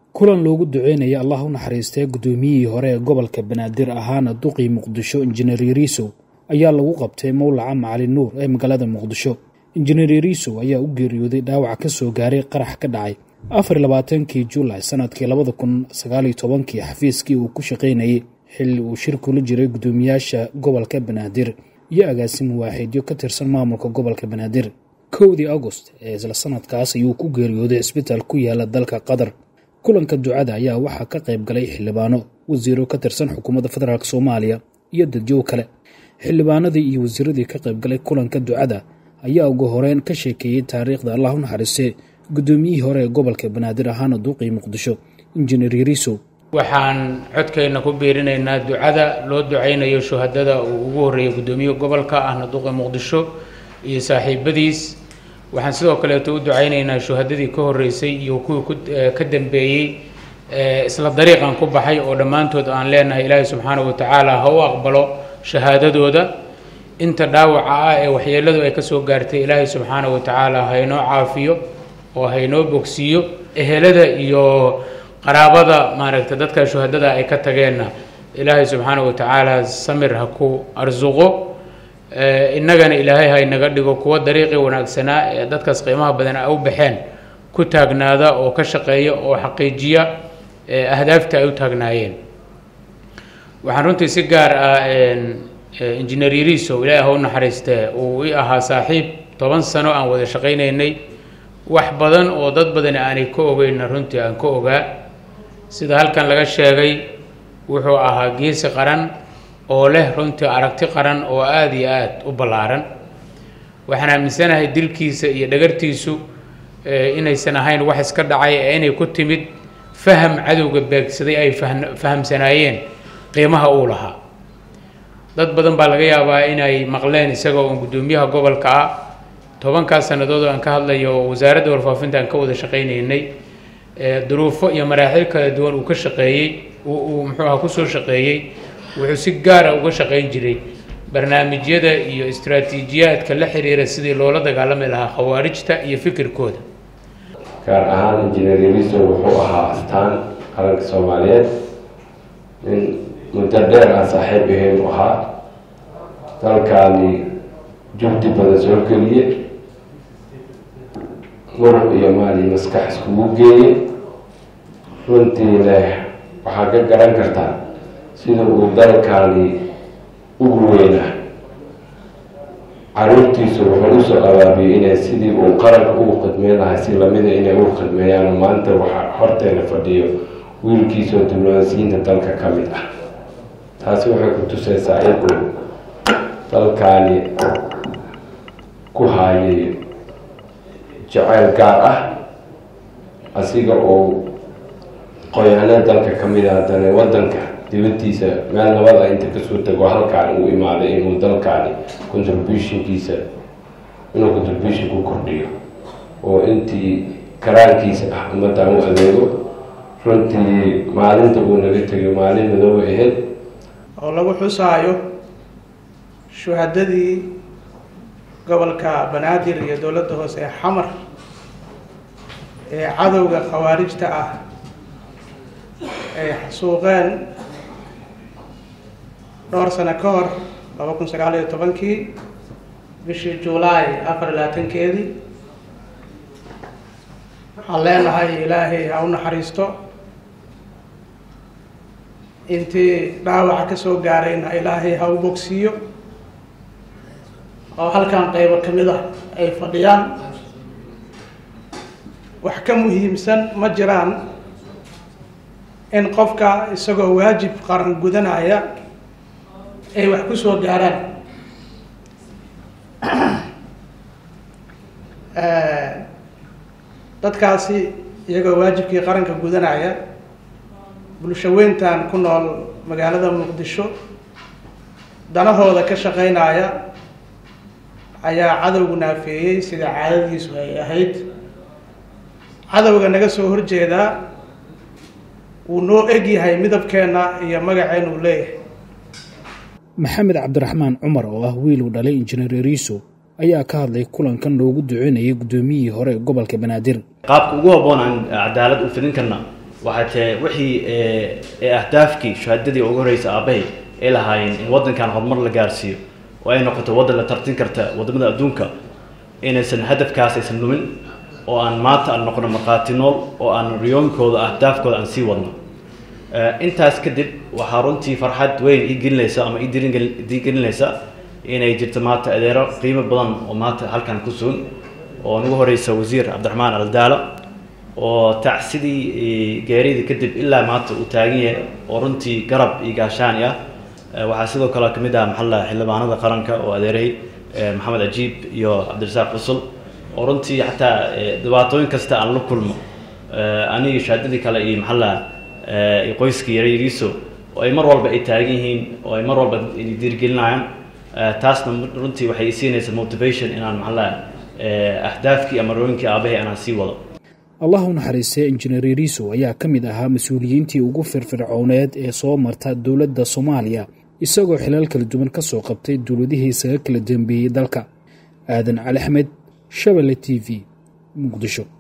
kulan loogu duceynaya allah u naxariistee guddoomiyihii hore ee gobolka banaadir ahaana duqii muqdisho injineer yariisow ayaa lagu qabtay mowlaca macalin nuur ee magaalada muqdisho injineer yariisow ayaa u geeriyooday dhaawac ka soo gaaray qarax ka dhacay afar labaatankii juulay sanadkii labada kun sagaaliyo tobankii xafiiskii uu ku shaqaynayay xilli uu shir kula jiray guddoomiyaasha gobolka banaadir iyo agaasim waaxidyo ka tirsan maamulka gobolka banaadir kowdii agost ee isla sanadkaas ayuu ku geeriyooday cisbitaal ku yaala dalka qatar kulanka ducada ayaa waxaa ka qayb galay xildhibaano wasiiro ka tirsan xukuumadda federaalk soomaaliya iyo dadyow kale xildhibaanadii iyo wasiiradii ka qayb galay kulanka ducada ayaa ugu horeyn ka sheekeeyey taariikhda allah u naxariistee guddoomiyihii hore ee gobolka banaadir ahaana duuqii muqdisho injineer yariisow waxaan codkeenna ku biirinaynaa ducada loo ducaynayo shuhadada uu ugu horreeyay guddoomiye gobolka ahna duqi muqdisho iyo saaxiibadiis waxaan sidoo kaleeto u ducaynaynaa shuhadadii ka horreysay iyo kuwii ka dambeeyey isla dariiqan ku baxay oo dhammaantood aan leenahay ilaahay subxaanahu watacaala ha u aqbalo shahaadadooda inta dhaawaca ah ee waxyeeladu ay kasoo gaartay ilaahay subxaanahu watacaala haynoo caafiyo oo haynoo bogsiiyo ehelada iyo qaraabada maaragta dadka shuhadada ay ka tageenna ilaahay subxaanahu watacaala samir ha ku arsuqo innagana ilaahay ha inaga dhigo kuwa dariiqii wanaagsanaa ee dadkaas qiimaha badan ay u baxeen ku taagnaada oo ka shaqeeya oo xaqiijiya ahdaafta ay u taagnaayeen waxaan runtii si gaar ah injineer yariisow ilaahi ha u naxariistee uu i ahaa saaxiib toban sano aan wada shaqaynaynay wax badan oo dad badani aanay ka ogeyna runtii aan ka ogaa sida halkan laga sheegay wuxuu ahaa geesi qaran oo leh runtii aragti qaran oo aada iyo aada u ballaaran waxaan aaminsanahay dilkiisa iyo dhagartiisu inaysan ahayn wax iska dhacay ee inay ku timid faham cadowga beegsaday ay fahamsanaayeen qiimaha uu lahaa dad badan baa laga yaabaa inay maqleen isagoo uun guddoomiyaha gobolka ah tobankaas sannadood oo aan ka hadlayo oo wasaaradda warfaafinta aan ka wada shaqaynaynay duruufo iyo maraaxil kala duwan uu ka shaqeeyey uu muxuu aha kusoo shaqeeyey wuxuu si gaara uga shaqayn jiray barnaamijyada iyo istraatiijiyaadka la xiriira sidii loola dagaalami lahaa khawaarijta iyo fikirkooda gaar ahaan injineer yariso wuxuu ahaa astaan qaranka soomaaliyeed nin muddo dheer aan saaxiib ahayn u ahaa dalkaani jugdi badan soo geliye muruc iyo maal iyo maskax iskugu geeye runtiina waxaa ka garan kartaa sida uu dalkaani ugu weynaa caruurtiisu wuxuu usoo abaabiyey inay sidii uu qaranka ugu khidmeyn lahay si lamida inay ugu khidmeeyaan maanta waxaa horteena fadhiyo wiilkiisoo diblomaasiyiinta dalka ka mid ah taasi waxay ku tusaysaa inuu dalkaani ku haayay jaceyl gaar ah asiga oo qoyaano dalka ka mid a haddana waddanka dibaddiisa meel nabada inta kasoo tago halkaan uu imaaday inuu dalkaani contributionkiisa inuu contribution ku kordhiyo oo intii karaankiisa ah ummaddan u adeego runtii maalinta uu naga tegay maalin madooba ahayd oo lagu xusaayo shuhadadii gobolka banaadir iyo dowladda hoose ee xamar ee cadowga khawaarijta ah ay xasuuqeen dhowr sano ka hor laba kun sagaal iyo tobankii bishii juulaay afar iyo labaatankeedii waxaan leenahay ilaahay ha u naxariisto intii dhaawaca ka soo gaarayna ilaahay ha u bogsiiyo oo halkan qaybo ka mid ah ay fadhiyaan wax ka muhiimsan ma jiraan in qofka isagoo waajib qaran gudanaya ay wax ku soo gaaraan dadkaasi iyagoo waajibkii qaranka gudanaya bulshaweyntan ku nool magaalada muqdisho danahooda ka shaqeynaya ayaa cadowgu naafeeyey sida caadadiisu ay ahayd cadowga naga soo horjeedaa wuu noo eg yahay midabkeenna iyo magaceena uu leeyahay maxamed cabdiraxmaan cumar oo ah wiil uu dhalay injineer yariiso ayaa ka hadlay kulankan loogu duceynayay guddoomiyihii hore ee gobolka banaadir qaabka ugu habboon aan cadaalad u fidin karna waxay tahay wixii ee ahdaafkii shahaadadii ugu horreysay aabbahay ay lahaayeen in waddankan horumar la gaarsiiyo oo ay noqoto waddan la tartin karta waddamada adduunka inaysan hadafkaas aysan lumin oo aan maanta aan noqono markhaati nool oo aan riyooyinkooda ahdaafkooda aan sii wadno intaas kadib waxaa runtii farxad weyn ii gelinaysa ama ii gelinaysa inay jirto maanta adeero qiimo badan oo maanta halkan ku sugan oo nagu horeysa wasiir cabdiraxmaan aldaalo oo tacsidii geeridii kadib ilaa maanta uu taagan yahay oo runtii garab iyo gaashaani ah waxaa sidoo kale kamid ah maxalla xildhibaanada qaranka oo adeeray maxamed ajiib iyo cabdirasaaq xusul oo runtii xataa dhibaatooyin kasta aan la kulmo anigi shaadadii kale iyo maxalla qoyskii yaryariiso oo ay mar walba ay taagan yihiin oo ay mar walba diirgelinayaan taasna runtii waxay isiinaysaa motivation inaan maxalla ahdaafkii ama rooyinkii aabahay anaan sii wado allah u naxariistay injineer yariiso ayaa ka mid ahaa mas-uuliyiintii ugu firfircooneed ee soo marta dowladda soomaaliya isagoo xilaal kala duwan ka soo qabtay dowladihii isaga kala dambeeyey dalka aadan cali axmed shabelle t v muqdisho